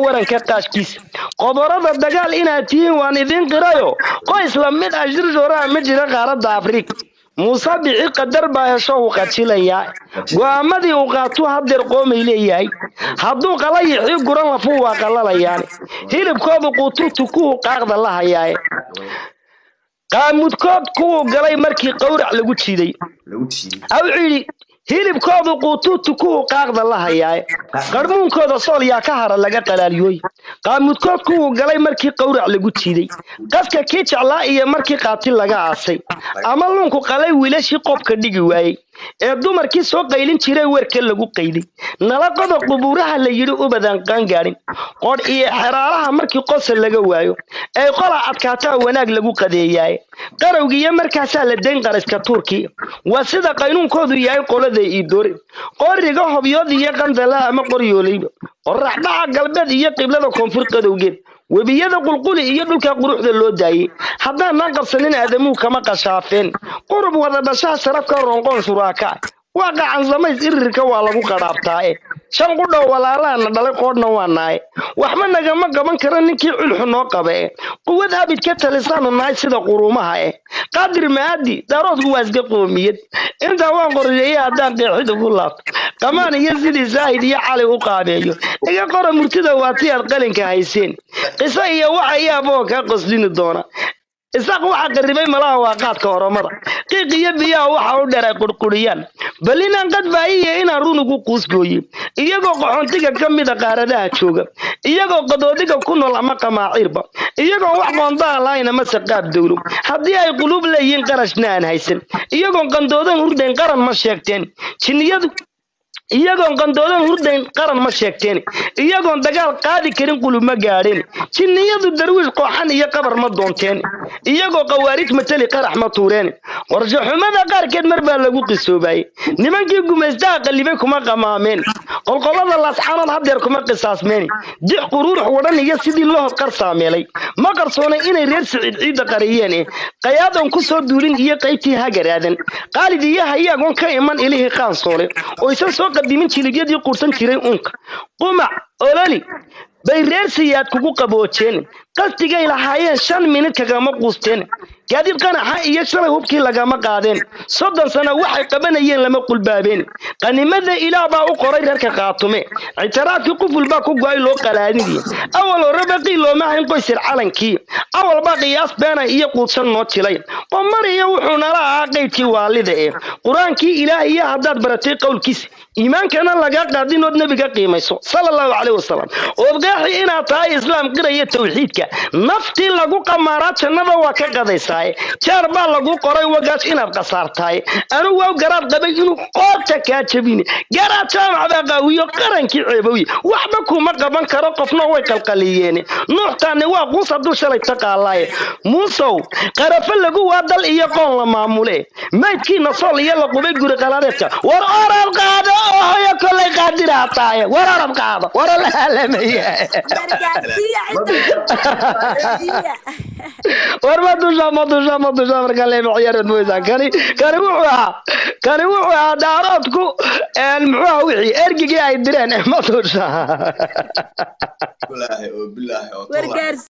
waranka qaashkiisa qoborada dagaal inaad tihiin waan idiin qirayo qoys la mid ah shirshooraha ma jira qaaradda afrika muuse bici qadar baa hesho uu qajilayaa go'aamadii uu qaatuu hadeer qoomay leeyahay hadduu qalayixii guran lafuu waa qalalayaane hilibkoodu quuturtu kuwuu qaaqda la hayaaye qaamudkood kuwuu galay markii qowrac lagu jiiday wuxuu yidhi hilibkoodu quutuutu kuwuu qaaqda la hayaaye qarmuunkooda sool yaa ka hara laga qalaaliyooy qaamudkood kuwuu galay markii qowrac lagu jiiday qaska kii jeclaa iyo markii qaatil laga aasay ama luunku qalay wiilashii qobka dhigi waayey ee dumarkii soo qaylin jiray weerka lagu qayday nalaqada qubuuraha la yidhi ubadan qaangaadhin qodh iyo xeraalaha markii qosa laga waayo ay qola adkaataa wanaag lagu qadeeyaaye qarowgiiyo markaasaa la dayn qariska tuurkii waa sida qaynuunkoodu yahay qolada iidoore qoriga hobyood iyo qandala ama qoryoolayba qoraxdhaca galbeed iyo qiblada koonfur qadowgeed webiyada qulquli iyo dhulka quruxda loo daayey haddaanaan qabsanin aadamuhu kama qashaafeen qurub wada dhashaha sarafka ronqoon shuraaka waa qacan samays irirka waa lagu qadhaabtaae shan qudhow walaalaana dhalay qoodhna waa naaye waxba nagama qaban kara ninkii culxu noo qaba e quwad abid ka talisaanu nahay sida quruumaha eh qaadir maadi daaroodku waa iska qoomiyad intaa waan qorsheeyey haddaan qeexid ugu laabto qamaan iyo sidii saahid iyo cali u qaabeeyo iga qora murtida waa ti aad qalinka hayseen qiso iyo waxa iyaaboo kaa qoslini doona isaaq waxa qaribay malaha waa qaadka oromada qiiq iyo biyaha waxa u dheer ay qurquriyaan bal inaan qadbaayiyo inaan run ugu quusgooye iyagoo qaxoontiga ka mida qaaradaha jooga iyagoo qadoodiga ku nool ama qamaaciirba iyagoo wax qoondaan lahayn ama saqaab dowlo haddii ay quluub leeyihiin qarashna aan haysan iyagoon qandoodan hurdayn qaran ma sheegteen jinniyadu iyagoon qandoodan hurdayn qaran ma sheegteen iyagoon dagaal qaadi karin qulub ma gaadheen jinniyadu darwiish qooxan iyo qabar ma doonteen iyagoo qawaarij mateli qarax ma tuureen qorshaxumada qaarkeed mar baa lagu qisoobayey nimankii gumaystaha qallibay kuma qamaameen qolqolada laasxaanood hadeer kuma qisaasmeen dix quruurux wadhan iyo sidii lohod qar saameelay ma qarsoonay inay reer siciid ciidda qariyeen eh qayaadoon ku soo duulin iyo qaybtii hagaraadan qaalid iyo hayaagoon ka iman ilihii qaansoole oysan soo qadimin jilibyadii quursan jiray uunka qumac ololi bay reer siyaad kugu qaboojeen qasdigay lahaayeen shan minid kagama quusteen gaadiid qanaxa iyo shalay hubkii lagama qaadeen soddon sano waxay qabanayeen lama qulbaabeen qanimada ilaah baa u qoray reerka qaatume ictiraafkii quful baa ku go-ay loo qalaadidii awal hore baqii looma hayn qoysir calankii awal baa qiyaas beena iyo quudsan noo jilay qomariyo wuxuu nala ahaa qaydkii waalida ee qur-aankii ilaahiya haddaad baratay qowlkiisa iimaankana lagaa qaadin ood nebiga qiimayso sala allahu caleyh wasalam ood qeexi inaad tahay islaam qiraya tawxiidka naftii lagu qamaaraa jannada waa ka qadaysaaye jeer baa lagu qoray wagaas inaad khasaartaaye anu waaw garaad qabay inuu qoorta kaa jabine garaad jaamac baa qaawiyo qarankii ceebowye waxba kuma qaban karo qofna way qalqaliyeene nuuxtaani waa quus hadduu shalay taqaalaaye muusow qarafo lagu waa dal iyo qoon la maamule maydkiina sool iyo la qubay guri qalaadeedka war orad qaado oo hoyo kolay qaadiraa taaye war orad qaado wara la haalamaya war ma dusha ma dusha ma dusha marka leema ciyaarad mooysaa kani kani wuxuu ahaa kani wuxuu ahaa daaroodku muxuu ahaa wixii ergigii ay direen ma dusha